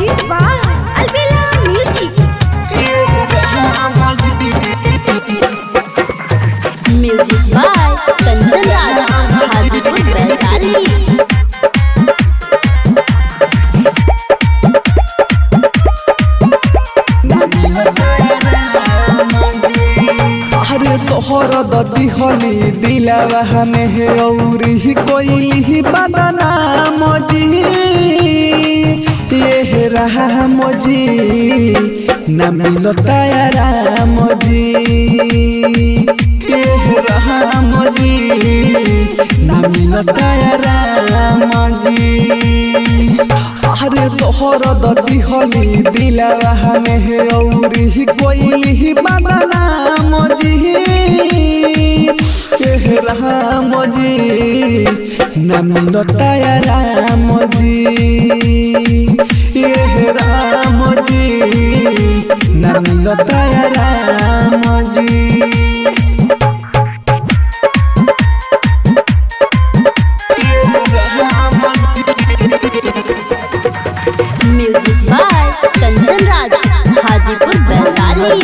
Presented by Albella Music. Music by Kanchan Raj Hajipur Vaishali अरे तोहर ददी हली दिलावा में है औरी कोइली बदना मजी ये रहा मजी न मिलता यारा मजी ये रहा मजी न मिलता यारा मजी अरे तोहर ददी हली दिलावा में है औरी कोइली बदना मजी चेहरा मजी नम लताया राम जी ये राम जी नम लताया राम जी म्यूजिक बाय कंचन राज हाजीपुर वैशाली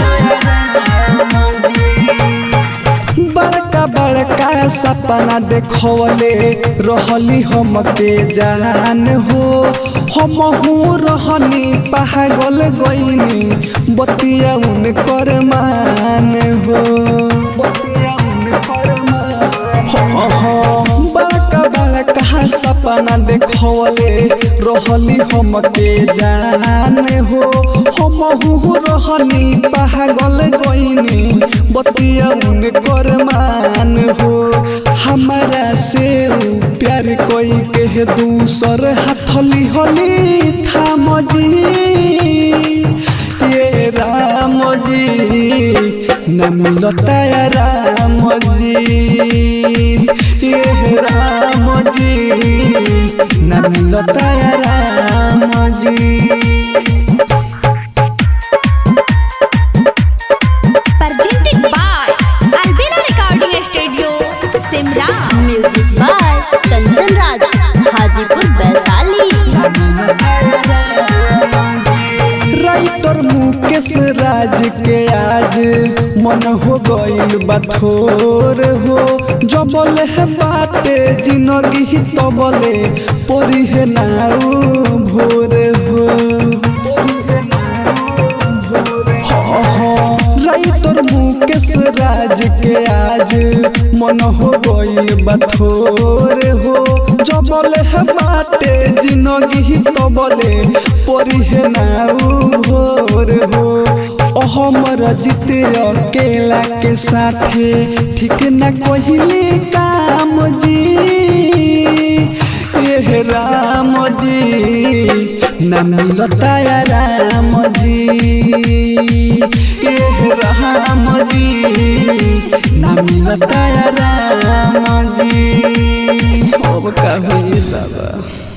बड़का बड़का सपना देखवले रहली हमके जान हो हम रहनी पागल गईनी बतिया उनकर मान हो बतिया उनकर मान हो हो बड़का बड़का सपना देखवले रहली हमके जान हो हम रहनी पागल गईनी बतिया उनकर मान हो हमारा से उ प्यार कोई के दूसर हाथली हली था मजी ये राम जी न मिलता या राम जी ये राम जी न मिलता या राम जी Presented by Albella Recording Studio, Simra. Music by Kanchan Raj Hajipur Vaishali writer Mukesh Raj के आज मन हो गइल बथोर हो जबल है बाते जिंदगी तबले परी है नाउ भोर हो परी है नाउ भोर हो हो राइटर मुकेश राज के आज मन हो गइल बथोर हो जबल है बाटे जिंदगी तबले परी है नाउ भोर हो हमर जीते अकेला के साथे ठीक न कहिले काम जी ये राम जी न मिलता या राम जी ये राम जी न मिलता या राम जी अब कभी बाबा